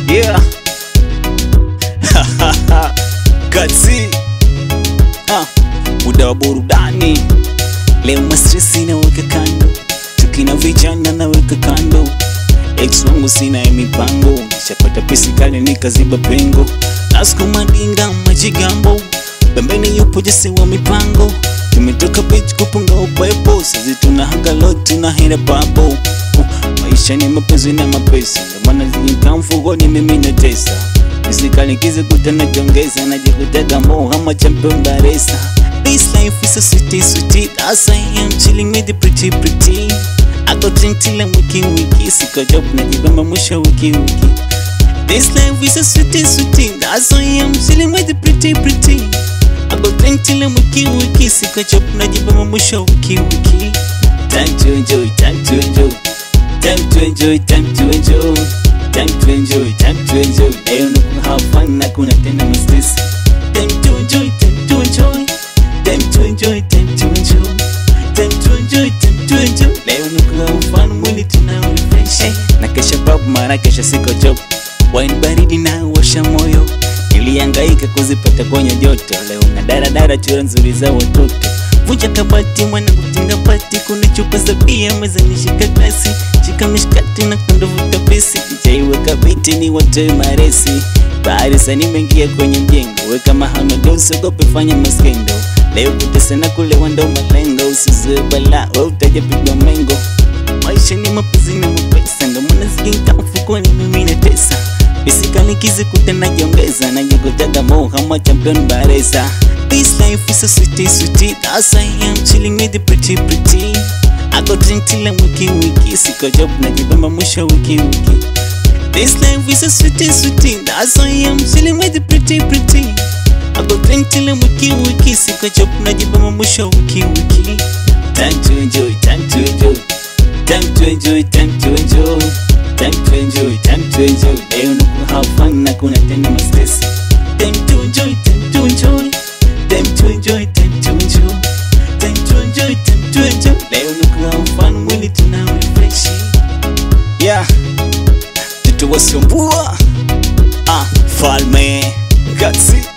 Yeah. Katsi. Ah, muda wa burudani leo, mastresi naweka kando, chuki na vijana naweka kando, ex wangu sina ya mipango, nishapata pesi kali nikaziba pengo, nasukuma dinga majigambo, pembeni yupo jesi wa mipango, tumetoka beach kupunga upepo, sasa tuna hangalo tuna hera babo maisha ni mapenzi na mapesa, ndio maana zikaa mfukoni mimi natesa Nisikalikize kutana jongeza najikutaga mo ama champion baresa This life is so sweet, sweet As I am chilling with the pretty pretty I go drink till I'm wiki wiki Siko job najibamba mwisho wiki wiki This life is so sweet, sweet As I am chilling with the pretty pretty I go drink till I'm wiki wiki Siko job najibamba mwisho wiki wiki Time to enjoy, time to enjoy Time to enjoy, time to enjoy Time to enjoy, time to enjoy Leo ni ku have fun na kuna tena mistis Time to enjoy, time to enjoy Time to enjoy, time to enjoy Time to enjoy, time to enjoy Leo ni ku have fun mwili tuna refresh hey, Na kesha pub mara kesha siko job Wine baridi na washa moyo Nilihangaika kuzipata kwenye joto Leo na daradara chura nzuri za watoto Vunja kabati mwana kutinga pati Kuna chupa za bia mezani shika glasi Shika mishkati na kundo vuta pesi Jaiweka biti ni watoe maresi Bahari sasa nimeingia kwenye mjengo Weka mahamado usiogope fanya maskendo Leo kutesa na kulewa ndo malengo Usizue bala we utaja pigwa mengo Maisha ni mapenzi na mapesa Ndo maana zikinka mfukoni mimi natesa Pisikalikizi kutana jiongeza Najikotaga mo kama champion baresa This life is so sweet, sweet As I am chilling with the pretty, pretty I go drink till I'm wiki, wiki Siko job najibamba mwisho wiki, wiki This life is so sweet, sweet As I am chilling with the pretty, pretty I go drink till I'm wiki, wiki Siko job najibamba mwisho wiki, wiki Time to enjoy, time to enjoy Time to enjoy, time to enjoy Time to enjoy, time to enjoy Leo ni ku have fun na kuna tena mastress Time to enjoy, time to enjoy Time to enjoy, time to enjoy Time to enjoy, time to enjoy Leo ni ku have fun mwili tuna refresh Yeah Tutu wasiombua Ah, falme Katsi